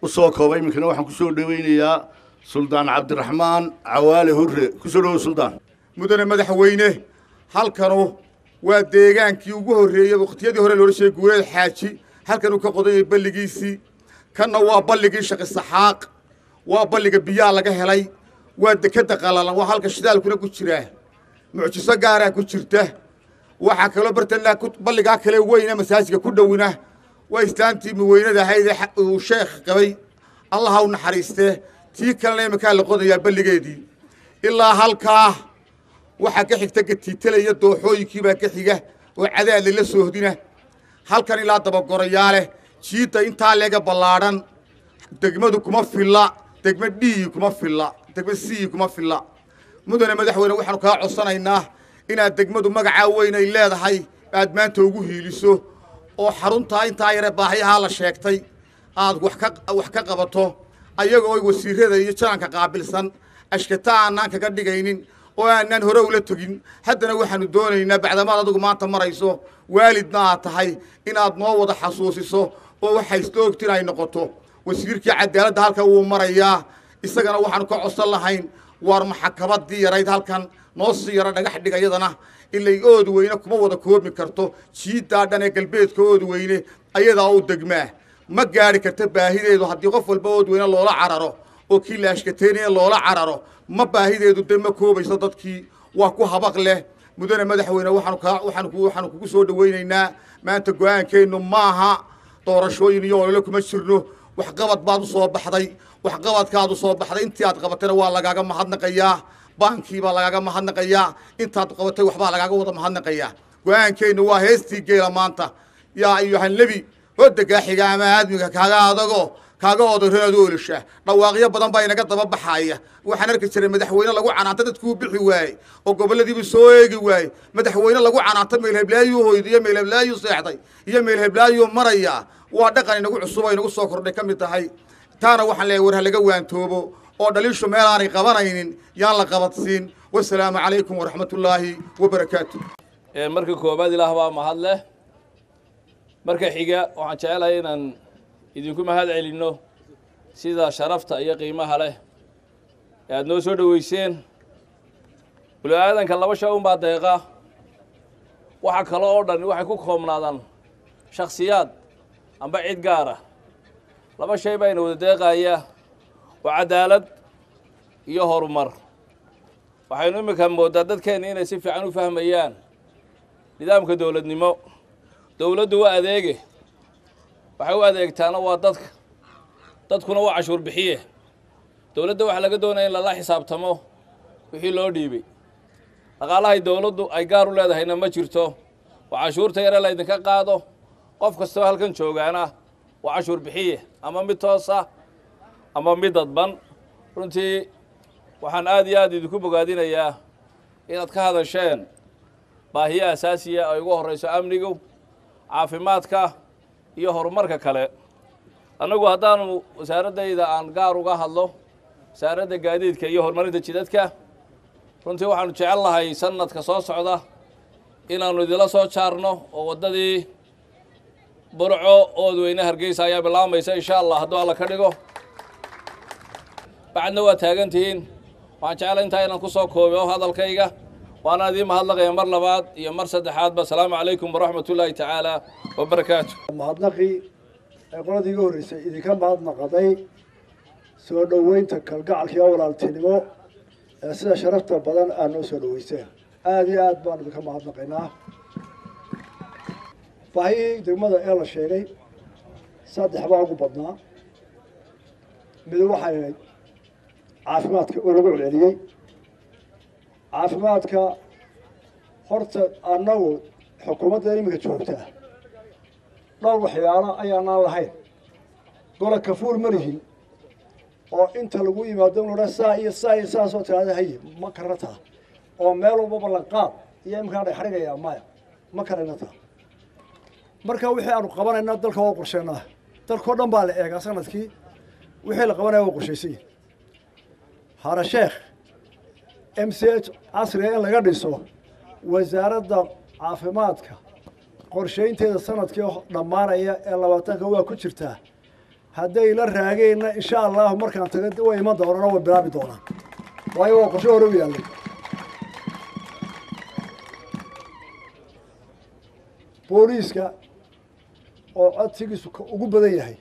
u soo koobay iminkana waxaan ku soo dhoweynayaa suldaan cabdiraxmaan cawaale hurre ku soo dhowow suldaan mudane madaxweyne halkanu waa deegaankii ugu horreeyey wakhtiyadii hore loola sheegay guuleed xaaji halkanuu ka qodanyay balligiisii kanna waa balligii shaqi saxaaq waa balliga biyaa laga helay waa dekedda qalalan waa halka shidaalkuna ku jiraa mucjiso gaaraa ku jirta waxaa kaloo bartanlaa balligaa kale weyna masaajidka ku dhowina waa islaantii muweynada ahayd ee uu sheekh qabay allaha u naxariistee tii kalena iminkaa la qodayaa balligeedii ilaa halkaa waxaa ka xigta gatiitale iyo dooxooyinkiibaa ka xiga oo cadaadle la soohdina halkan ilaa dabagorayaale jiidda intaa leega ballaadhan degmadu kuma filla degma dhiyi kuma filla degma siyi kuma filla mudane madaxweyne waxaanu kaa codsanaynaa inaad degmadu magacaa weyn ay leedahay aad maanta ugu hiiliso oo xaruntaa intaa yare baahiyahaa la sheegtay aad wax ka wax ka qabato ayagoo wasiirada iyo jalanka qaabilsan ashkata aanaan kaga dhigaynin oo aanaan hore ula tegin haddana waxaanu doonaynaa bacdamaad adigu maanta marayso waalidna aad tahay inaad noo wada xasuusiso oo waxay isla ogtin ay noqoto wasiirkii cadaaladda halkan wuu marayaa isagana waxaanu ka codsan lahayn waar maxakabadii yarayd halkan noo sii yaro dhagax dhiga yadana ilay ood weyne kuma wada koobi karto jiiddaa dhan ee galbeedka ood weyne ayadaa u degmaa ma gaari karta baahideedu haddii qof walba ood weyne loola cararo oo kii laashkateynaya loola cararo ma baahideedu de ma koobayso dadkii waa ku habaq leh mudane madaxweyne waxaanu kaa waxaanu ku waxaanu kugu soo dhawaynaynaa maanta go-aankeennu maaha doorashooyin iyo olole kuma jirno waxqabad baad u soo baxday waxqabadkaad u soo baxday intii aad qabatayna waa lagaaga mahadnaqayaa baankii baa lagaaga mahadnaqayaa intaad qabatay waxbaa lagaaga wada mahadnaqayaa go-aankeennu waa heestii geela maanta yaa ayuhan nebi hodagaa xiga ama aadmiga kaaga adago kaaga odareed oolisha dhawaaqyo badan baa inaga daba baxaaya waxaan arki jiray madaxweyne lagu canaanta dadkuu bixi waaye oo gobolladiibu soo eegi waaye madaxweyne lagu canaanta meelheblaayuu hoyda iyo meelheblaayuu seexday iyo meelheblaayuu maraya waa dhaqan inagu cusub oo inagu soo kordhay ka mid tahay taana waxaan leeyahay war ha laga waantoobo oo dhaliishu meel aanay qabanaynin yaan la qabadsiin wasalaamu calaykum waraxmatullaahi wabarakaatu marka koobaad ilaah baa mahad leh marka xiga waxaan jecelahay inaan idinku mahad celinno sida sharafta iyo qiimaha leh ee aada noo soo dhoweyseen bulu aadanka laba shay unbaa deeqa waxa kale oo dhan waxay ku koobnaadaan shakhsiyaad amba cid gaara laba shay baa ina wada deeqaaya waa cadaalad iyo horumar waxaynu iminka mooddaa dadkeenna inay si fiican u fahmayaan nidaamka dowladnimo dowladdu waa adeege waxay u adeegtaana waa dadka dadkuna waa cashuur bixiye dowladda waxaa laga doonaya in lala xisaabtamo wixii loo dhiibay dhaqaalahay dowladdu ay gaar u leedahayna ma jirto waa cashuurta yare laydinka qaado qof kastoo halkan joogaana waa cashuur bixiye ama mid toosa ama mid dadban runtii waxaan aad iyo aad idinku bogaadinayaa inaad ka hadasheen baahiyo asaasiya ay ugu horrayso amnigu caafimaadka iyo horumarka kale annagu haddaanu wasaaraddayda aan gaar uga hadlo wasaaradda gaadiidka iyo horumarinta jidadka runtii waxaanu jecel lahay sanadka soo socda inaannu idila soo jaarno oo waddadii burco oodweyne hargeysa ayaa bilaabaysa insha allah hadduu alla ka dhigo bacadna waa taagan tihiin waxaan jeclay intaa inaan ku soo koobo hadalkayga waana idiin mahadnaqaya mar labaad iyo mar saddexaadba asalaamu calaykum waraxmat ullaahi tacaala wabarakaatu mahadnaqii ee qoladii iga horreysay idinka mahadnaqaday soo dhoweynta kalgacalka iyo walaaltinimo ee sida sharafta badan aad noo soo dhoweyseen aada iyo aad baan idinka mahadnaqaynaa baahihii degmada ee la sheegay saddex baa ugu badnaa mid waxay ahayd caafimaadka oo lagu celceliyey caafimaadka horta annagu xukuumadda iminka joogtaa dhowr waxyaalo ayaanaan lahayn gola kafuur ma lihin oo inta lagu yimaado in odhan saa iyo saa iyo saasoo tiraada haye ma karna taa oo meel walba ballanqaad iyo iminkaa dhexdhigayaa maya ma karayna taa marka wixii aanu qabanayna dalka waa qorsheynaa dalkao dhan baa la eegaa sanadkii wixii la qabanaya waa qorshaysan hara sheekh m c h casriga in laga dhiso wasaaradda caafimaadka qorshaynteeda sanadkii dhammaanaya ee labaatanka waa ku jirtaa hadday la raageenna insha allahu markaan taga way iman doonaan oo way bilaabi doonaan waayo waa qorshe hore u yaallay booliiska oo codsigiisu ka ugu badan yahay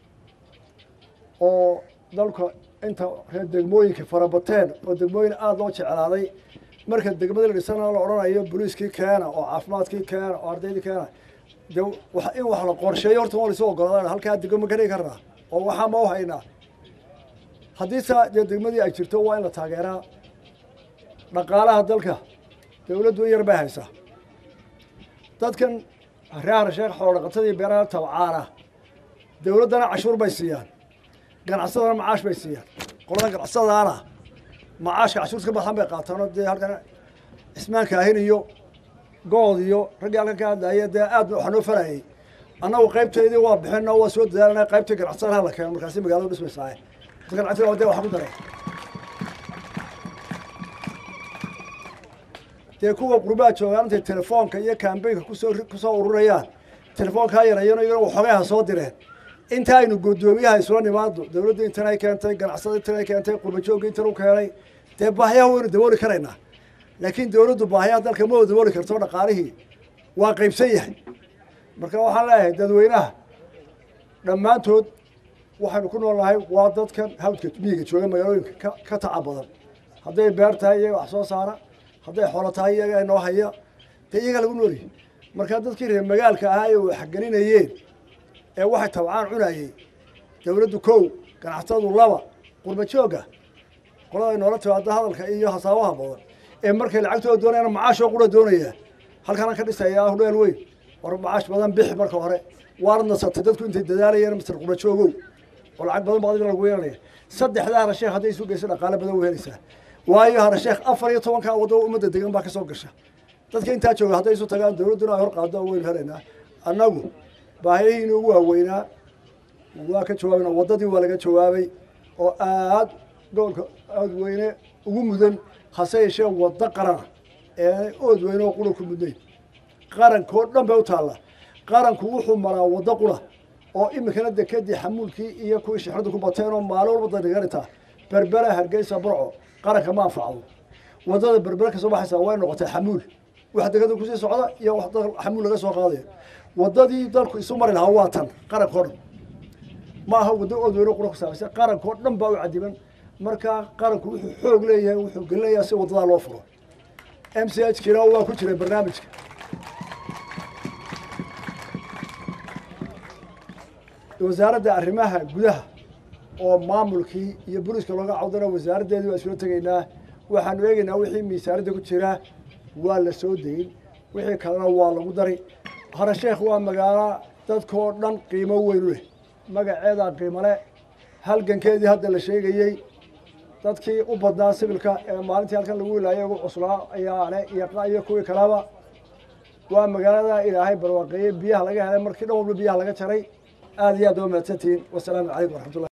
oo dalka inta reer degmooyinka farabateen oo degmooyin aada loo jeclaaday marka degmada la dhisana la odhanayo booliiskii keena oo caafimaadkii keena oo ardaydii keena de wa in wax la qorsheeyo horta waa laisu ogolaada halkaa degmo ka dhigi karnaa oo waxaa ma u haynaa haddii saa dee degmadii ay jirto waa in la taageeraa dhaqaalaha dalka dawladdu in yar bay haysaa dadkan reer sheekh xoolodhaqatadii beeraha tabcaana dawladdana cashuur bay siiyaan ganacsadana macaash bay siiyaan qoladan ganacsadaana macaashka cashuurta ka baxan bay qaataanoo dee halkan cismaan kaahin iyo good iyo raggii halkan ka hadlaya dee aad waxaa noo farayay annagu qaybteedii waa bixin oo waa soo dadaalana qaybtii ganacsadaha la keeno markaasi magaalada dhismaysaaye ganacsiga dee waxa ku daray dee kuwa qurbaha joogaan intay telefoonka iyo kambeynka kusoo kusoo ururayaan telefoonkaa yareeyano iyagona waxoogaha soo direen inta aynu guddoomiyaha isula nimaado dawladda intan ay keentay ganacsada intan ay keentay qurbajoogga intan u keenay dee baahiyaha waynu dabooli karaynaa laakiin dawladdu baahiyaha dalka ma wada dabooli karto dhaqaalihii waa qaybsan yahay marka waxaan leeyahay dadweynaha dhammaantood waxaynu ku nool nahay waa dadkan hawdka miyiga jooga magaalooyinka ka ka taca badan hadday beer tahay iyaga wax soo saara hadday xoolo tahay iyaga inoo haya dee iyaga lagu noolyahay marka dadkii reer magaalka ahaa ee waxgelinayeen ee waxay tabcaan cunayey dawladdu kow ganacsatadu laba qurba joogga qolada ay noola timaado hadalka iyo hasaabaha badan ee markay lacagtooda doonayana macaashoo qura doonaya halkanaan ka dhisayaa hudheel weyn war macaash badan bixi marka hore waanad nasatay dadku intay dadaalayeen mister qurba joogow oo lacag badan baad lagu yeelanaya saddexdaa harasheekh hadday isu geyso dhaqaale badan u helaysaa waayo harasheekh afar iyo tobankaa waddo ummadda degan baa ka soo gasha dadka intaa jooga hadday isu tagaan dawladduna ay hor qaado waynu helaynaa annagu baahiyihiina ugu waaweynaa waa ka jawaabana waddadii waa laga jawaabay oo aad gobolka aad weyne ugu mudan hase yeeshee waddo qarana ee ood weyne oo qura ku mudnayn qarankoo dhan bay u taallaa qaranku wuxuu maraa waddo qura oo iminkana dekadii xamuulkii iyo kuwii shixradu ku bateen oo maalin walba danigarintaa berbera hargeysa burco qaranka ma anfacdo waddada berbera kasoo baxaysa way noqotay xamuul wax dekada kusii socda iyo wax xamuul laga soo qaadaya waddadii dalku isu mari lahaa waa tan qarankoo dhan ma aha waddo ood weyne qura ku saabeysa qarankoo dhan baa u cadiban markaa qaranku wuxuu xoog leeyahay wuxuu gelinayaa si waddadaa loo furo m c h kiina waa ku jiray barnaamijka wasaaradda arrimaha gudaha oo maamulkii iyo booliiska looga cawdana wasaaraddeedii waa isula tegaynaa waxaanu eegaynaa wixii miisaaradda ku jira waa la soo dayin wixii kalena waa lagu dari harasheekh waa magaalo dadkoo dhan qiimo weyn u leh magaceedaa qiimo le halgankeedii hadda la sheegayey dadkii u badnaa sibilka ee maalintii halkan lagu wilaayay ugu cuslaa ayaa le iyo kuwii kaleba waa magaalada ilaahay barwaaqeeyey biyaha laga helay markii dhan walba biyaha laga jaray aad iyo aad waa mahadsantihiin wasalaamu calaykum waraxmatullah